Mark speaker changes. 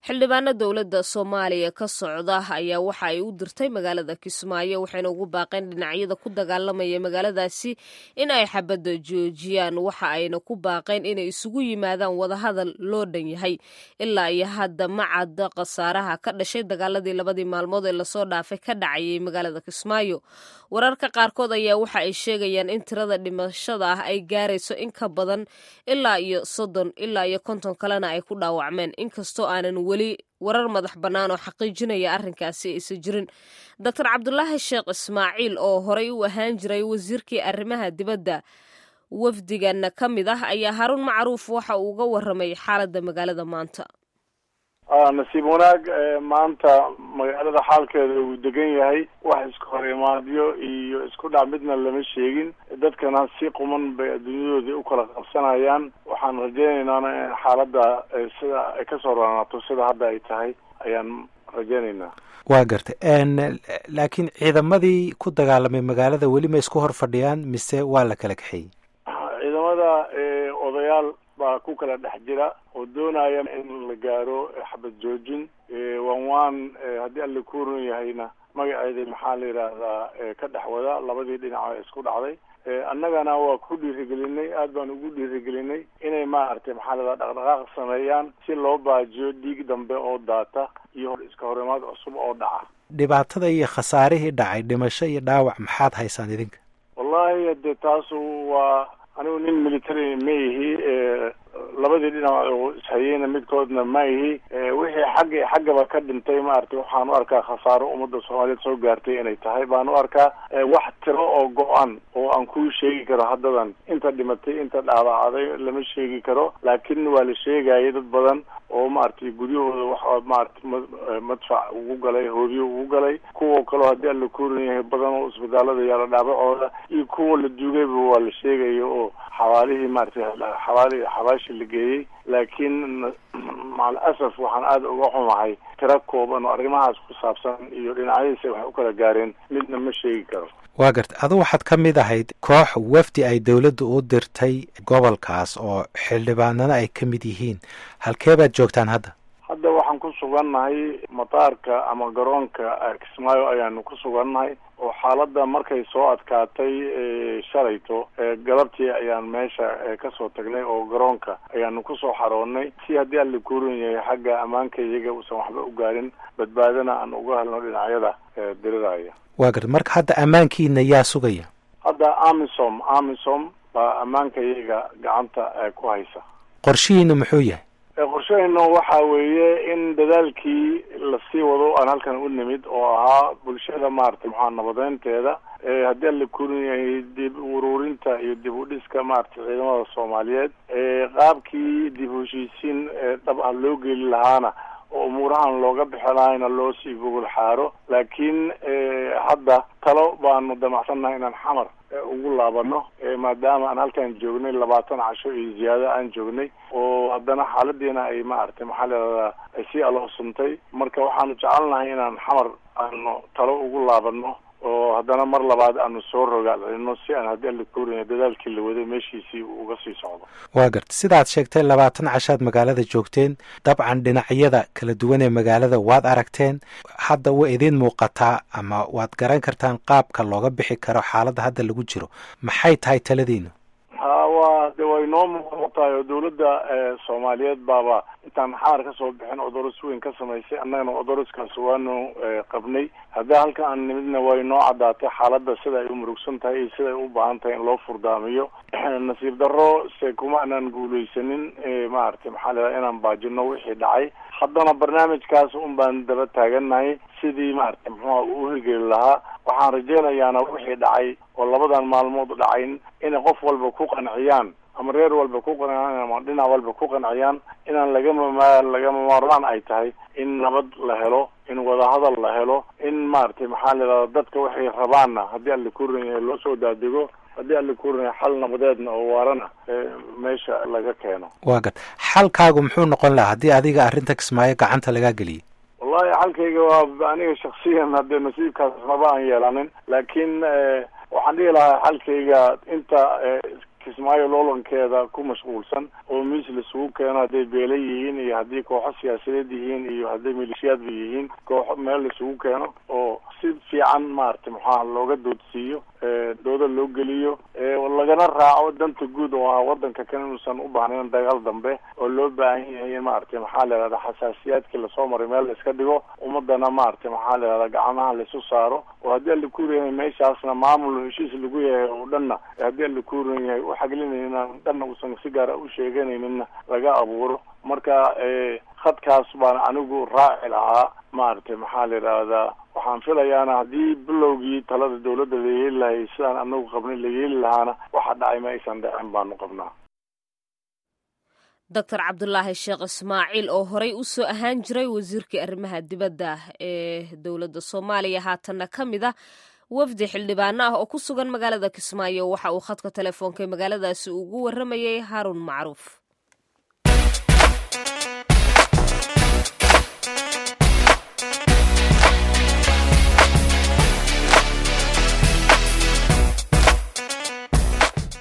Speaker 1: xildhibaano dowladda soomaaliya ka socda ayaa waxa ay u dirtay magaalada kismaayo waxayna ugu baaqeen dhinacyada ku dagaalamaya magaaladaasi in ay xabadda joojiyaan waxa ayna ku baaqeen inay isugu yimaadaan wadahadal loo dhan yahay ilaa iyo hadda ma cadda khasaaraha ka dhashay dagaaladii labadii maalmood ee lasoo dhaafay ka dhacayay magaalada kismaayo wararka qaarkood ayaa waxa ay sheegayaan in tirada dhimashada ah ay gaarayso in ka badan ilaa iyo soddon ilaa iyo konton kalena ay ku dhaawacmeen inkastoo aanan weli warar madax bannaan oo xaqiijinaya arrinkaasi aysan jirin doctor cabdulaahi sheekh ismaaciil oo horey u ahaan jiray wasiirkii arrimaha dibadda wafdigana ka mid ah ayaa haruun macruuf waxa uu uga waramay xaaladda magaalada maanta
Speaker 2: nasiib wanaag maanta magaalada xaalkeeda uu degan yahay wax isku hor imaadyo iyo isku dhac midna lama sheegin dadkana si quman bay adduunyadoodii u kala qabsanayaan waxaan rajaynaynaan in xaaladda sida ay kasoo roonaato sida hadda ay tahay ayaan rajaynaynaa
Speaker 3: waa gartay laakiin ciidamadii ku dagaalamay magaalada weli ma isku hor fadhiyaan mise waa la kala kaxeeyey
Speaker 2: ciidamada odayaal baa ku kala dhex jira oo doonaya in la gaaro xabad joojin wan waan haddii alla ku run yahayna magaceeda maxaa la yidhaahdaa ka dhex wada labadii dhinac isku dhacday annagana waa ku dhiirigelinay aad baan ugu dhiirigelinay inay maaragtay maxaa la yidhaha dhaqdhaqaaq sameeyaan si loo baajiyo dhiig dambe oo daata iyo iska horimaad cusub oo dhaca
Speaker 3: dhibaatada iyo khasaarihii dhacay dhimasho iyo dhaawac maxaad haysaan idinka
Speaker 2: wallahi de taasu waa anigu nin military ma ihi labadii dhinac oo ishayeyna midkoodna ma ihi wixii xagga xaggaba ka dhintay maaragtay waxaan u arkaa khasaaro ummadda soomaaliyeed soo gaartay inay tahay baan u arkaa wax tiro oo go-an oo aan kuu sheegi karo haddadan inta dhimatay inta dhaawacday lama sheegi karo laakiin waa la sheegaya dad badan oo maaragtay guryahooda wax maaragtay madfac ugu galay hoobiyo ugu galay kuwa kaloo haddii alla kuuran yahay badan oo isbitaalada yaala dhaabacooda iyo kuwa la duugayba waa la sheegaya oo xawaalihii maaragtay xawaali xabaashi la geeyey laakiin macal asaf waxaan aada uga xumahay tiro kooban oo arrimahaas ku saabsan iyo dhinacyadiisa waxay u kala gaareen midna ma sheegi karo
Speaker 3: waa gartay adu waxaad ka mid ahayd koox wafdi ay dowladdu u dirtay gobolkaas oo xildhibaanana ay ka mid yihiin halkee baad joogtaan hadda
Speaker 2: hadda waxaan ku sugannahay mataarka ama garoonka kismaayo ayaanu ku sugannahay oo xaaladda markay soo adkaatay shalayto galabtii ayaan meesha kasoo tagnay oo garoonka ayaanu kusoo xaroonnay si haddii alla kuuran yahay xagga ammaanka iyaga uusan waxba u gaarin badbaadana aan uga helno dhinacyada diriraya
Speaker 3: waa garta marka hadda ammaankiina yaa sugaya
Speaker 2: hadda amisom amisom baa ammaanka iyaga gacanta ku haysa
Speaker 3: qorshihiina muxuu yahay
Speaker 2: qorshahayna waxa weeye in dadaalkii lasii wado aan halkan u nimid oo ahaa bulshada maaragtay maxaa nabadeynteeda haddii alla kurin yahay dib ururinta iyo dib u dhiska maaragtay ciidamada soomaaliyeed qaabkii dib heshiisiin dhab ah loo geli lahaana oo umuurahan looga bixi lahayna loo sii gogol xaaro laakiin hadda talo baanu damacsannahay inaan xamar ugu laabano maadaama aan halkan joognay labaatan casho iyo ziyaado aan joognay oo haddana xaaladiina ay maaragtay maxaa leedadaa ay sii aloosuntay marka waxaanu jecelnahay inaan xamar aanu talo ugu laabano oo haddana mar labaad aanu soo rogaalcelino si aan haddii alla kuurina dadaalkii la waday meeshiisii uga sii socdo
Speaker 3: waa garta sidaad sheegtay labaatan cashaad magaalada joogteen dabcan dhinacyada kala duwan ee magaalada waad aragteen hadda way idiin muuqataa ama waad garan kartaan qaabka looga bixi karo xaaladda hadda lagu jiro maxay tahay taladiinu
Speaker 2: ha waa de way noo muuqatahay oo dawladda soomaaliyeed baaba intaan xamar kasoo bixin odoros weyn ka samaysay annagana odoroskaas waanu qabnay haddii halkan aan nimidna way noo caddaatay xaaladda sida ay u murugsan tahay iyo sida ay u baahan tahay in loo furdaamiyo nasiib darro se kuma anaan guulaysanin maaragtay maxaa leedahay inaan baajino wixii dhacay haddana barnaamijkaas un baan daba taagannahay sidii maaragtay muxuuha u hirgeli lahaa waxaan rajaynayaana wixii dhacay oo labadan maalmood dhacayn inay qof walba ku qanciyaan ama reer walba ku qanciyaan ama dhinac walba ku qanciyaan inaan lagama ma lagama maarmaan ay tahay in nabad la helo in wadahadal la helo in maaragtay maxaa la yidhahda dadka waxay rabaanna haddii alla kuran yahay loo soo daadego haddii alla kuran yahay xal nabadeedna oo waarana meesha laga keeno
Speaker 3: waa gad xalkaagu muxuu noqon lahaa haddii adiga arrinta kismaayo gacanta lagaa geliyay
Speaker 2: wallahi xalkayga waa aniga shaksiyan haddee nasiibkaas maba aan yeelanin laakiin waxaan dhihi lahaa xalkayga inta kismaayo loolankeeda ku mashquulsan oo miis laisugu keeno hadday beela yihiin iyo haddii kooxo siyaasadeed yihiin iyo hadday maleeshiyaadba yihiin kooxo meel laisugu keeno oo si fiican maaragtay maxaa looga doodsiiyo dooda loo geliyo lagana raaco danta guud oo ah wadanka kan inuusan u baahnayn dagaal dambe oo loo baahan yahay in maaragtay maxaa la yihahda xasaasiyaadkii lasoo maray meel la iska dhigo ummadana maaragtay maxaa la yihahda gacmaha laisu saaro oo haddii alla kuurayahay meeshaasna maamul heshiis lagu yahay oo dhanna haddii alla kuuran yahay u xaglinayna dhanna uusan si gaara u sheeganayninna laga abuuro marka khadkaas baan anigu raaci lahaa maaragtay maxaa la yidhaahdaa waxaan filayaana haddii bilowgii talada dawladda la yeeli lahay sidaan anagu qabnay la yeeli lahaana waxa dhacay ma aysan dhacin baanu qabnaa
Speaker 1: doctor cabdulaahi sheekh ismaaciil oo horey u soo ahaan jiray wasiirkii arrimaha dibadda ee dowladda soomaaliya haatanna ka mid ah wafdi xildhibaano ah oo ku sugan magaalada kismaayo waxa uu khadka telefoonka magaaladaasi ugu warramayay haaruun macruuf